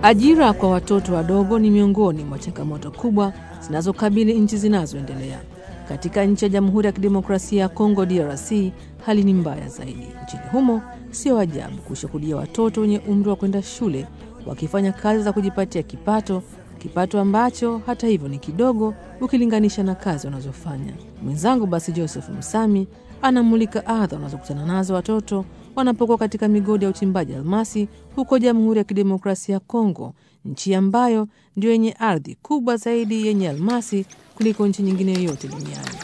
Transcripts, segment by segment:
Ajira kwa watoto wadogo ni miongoni mwa changamoto kubwa zinazokabili nchi zinazoendelea. Katika nchi ya Jamhuri ya Kidemokrasia ya Kongo DRC, hali ni mbaya zaidi. Nchini humo sio ajabu kushuhudia watoto wenye umri wa kwenda shule wakifanya kazi za kujipatia kipato, kipato ambacho hata hivyo ni kidogo ukilinganisha na kazi wanazofanya. Mwenzangu basi Joseph Msami anamulika adha wanazokutana nazo watoto wanapokuwa katika migodi ya uchimbaji almasi huko Jamhuri ya Kidemokrasia ya Kongo, nchi ambayo ndio yenye ardhi kubwa zaidi yenye almasi kuliko nchi nyingine yoyote duniani.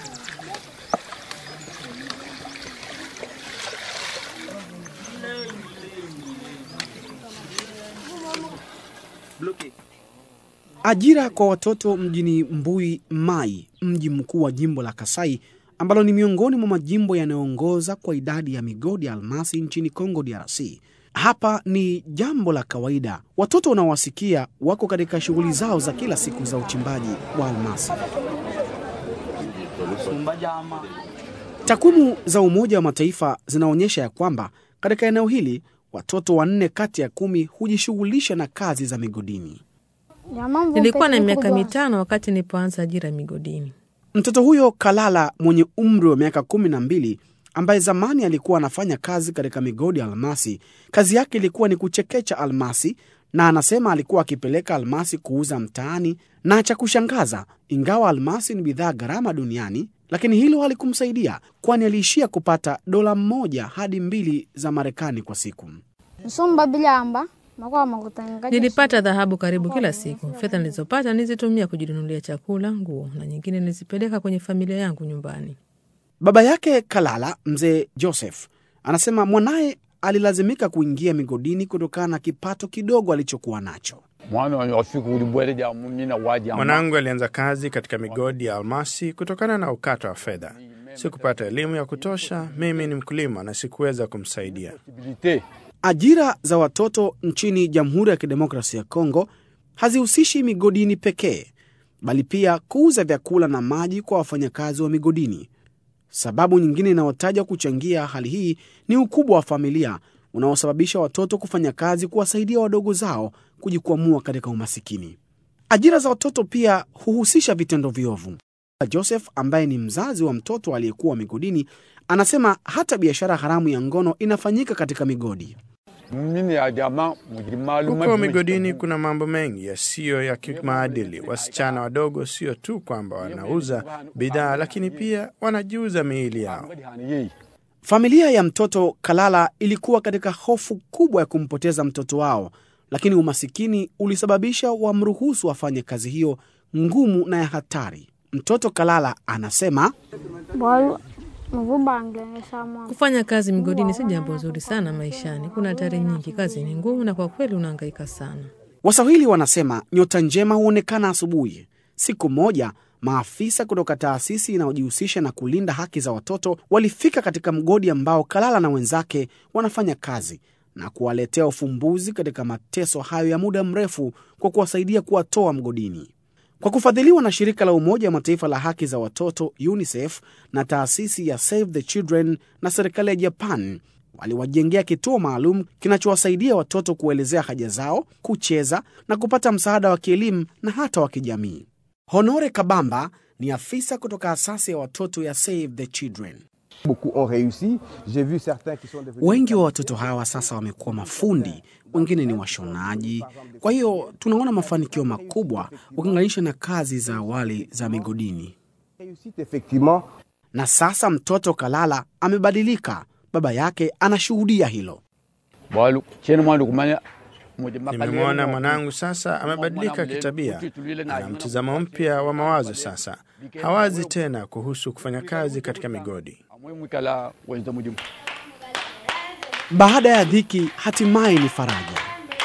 Ajira kwa watoto mjini Mbui Mai, mji mkuu wa jimbo la Kasai ambalo ni miongoni mwa majimbo yanayoongoza kwa idadi ya migodi ya almasi nchini Kongo DRC. Hapa ni jambo la kawaida. Watoto unaowasikia wako katika shughuli zao za kila siku za uchimbaji wa almasi. Takwimu za Umoja wa Mataifa zinaonyesha ya kwamba katika eneo hili watoto wanne kati ya kumi hujishughulisha na kazi za migodini. Nilikuwa na miaka mitano wakati nilipoanza ajira migodini. Mtoto huyo Kalala mwenye umri wa miaka kumi na mbili ambaye zamani alikuwa anafanya kazi katika migodi ya almasi, kazi yake ilikuwa ni kuchekecha almasi, na anasema alikuwa akipeleka almasi kuuza mtaani. Na cha kushangaza, ingawa almasi ni bidhaa gharama duniani, lakini hilo halikumsaidia, kwani aliishia kupata dola moja hadi mbili za Marekani kwa siku. Nilipata dhahabu karibu kila siku. Fedha nilizopata nilizitumia kujinunulia chakula, nguo na nyingine nilizipeleka kwenye familia yangu nyumbani. Baba yake Kalala, mzee Joseph, anasema mwanaye alilazimika kuingia migodini kutokana na kipato kidogo alichokuwa nacho. Mwanangu alianza kazi katika migodi ya almasi kutokana na ukata wa fedha. Sikupata elimu ya kutosha. Mimi ni mkulima na sikuweza kumsaidia. Ajira za watoto nchini Jamhuri ya Kidemokrasia ya Kongo hazihusishi migodini pekee, bali pia kuuza vyakula na maji kwa wafanyakazi wa migodini. Sababu nyingine inayotajwa kuchangia hali hii ni ukubwa wa familia unaosababisha watoto kufanya kazi kuwasaidia wadogo zao kujikwamua katika umasikini. Ajira za watoto pia huhusisha vitendo viovu. Joseph ambaye ni mzazi wa mtoto aliyekuwa migodini anasema hata biashara haramu ya ngono inafanyika katika migodi. Huko migodini kuna mambo mengi yasiyo ya kimaadili. Wasichana wadogo sio tu kwamba wanauza bidhaa, lakini pia wanajiuza miili yao. Familia ya mtoto Kalala ilikuwa katika hofu kubwa ya kumpoteza mtoto wao, lakini umasikini ulisababisha wamruhusu afanye kazi hiyo ngumu na ya hatari. Mtoto Kalala anasema Kufanya kazi migodini si jambo zuri sana maishani. Kuna hatari nyingi, kazi ni ngumu, na kwa kweli unahangaika sana. Waswahili wanasema nyota njema huonekana asubuhi. Siku moja maafisa kutoka taasisi inayojihusisha na kulinda haki za watoto walifika katika mgodi ambao Kalala na wenzake wanafanya kazi na kuwaletea ufumbuzi katika mateso hayo ya muda mrefu kwa kuwasaidia kuwatoa mgodini. Kwa kufadhiliwa na shirika la Umoja wa Mataifa la haki za watoto UNICEF na taasisi ya Save the Children na serikali ya Japan waliwajengea kituo maalum kinachowasaidia watoto kuelezea haja zao, kucheza na kupata msaada wa kielimu na hata wa kijamii. Honore Kabamba ni afisa kutoka asasi ya watoto ya Save the Children. Wengi wa watoto hawa sasa wamekuwa mafundi, wengine ni washonaji. Kwa hiyo tunaona mafanikio makubwa ukilinganisha na kazi za awali za migodini. Na sasa mtoto Kalala amebadilika, baba yake anashuhudia hilo. Nimemwona mwanangu sasa amebadilika kitabia, ana mtazamo mpya wa mawazo. Sasa hawazi tena kuhusu kufanya kazi katika migodi. Baada ya dhiki, hatimaye ni faraja.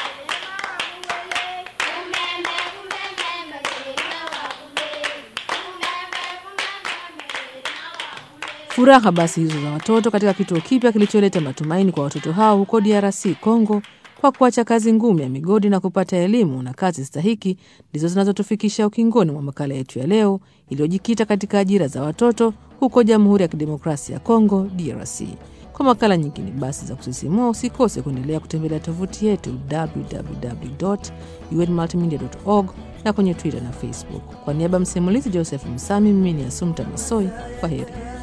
Furaha basi hizo za watoto katika kituo kipya kilicholeta matumaini kwa watoto hao huko DRC Congo, kwa kuacha kazi ngumu ya migodi na kupata elimu na kazi stahiki, ndizo zinazotufikisha ukingoni mwa makala yetu ya leo iliyojikita katika ajira za watoto huko Jamhuri ya Kidemokrasia ya Kongo DRC. Kwa makala nyingine basi za kusisimua, usikose kuendelea kutembelea tovuti yetu www.unmultimedia.org na kwenye Twitter na Facebook. Kwa niaba ya msimulizi Joseph Msami, mimi ni Asumta Masoi. Kwa heri.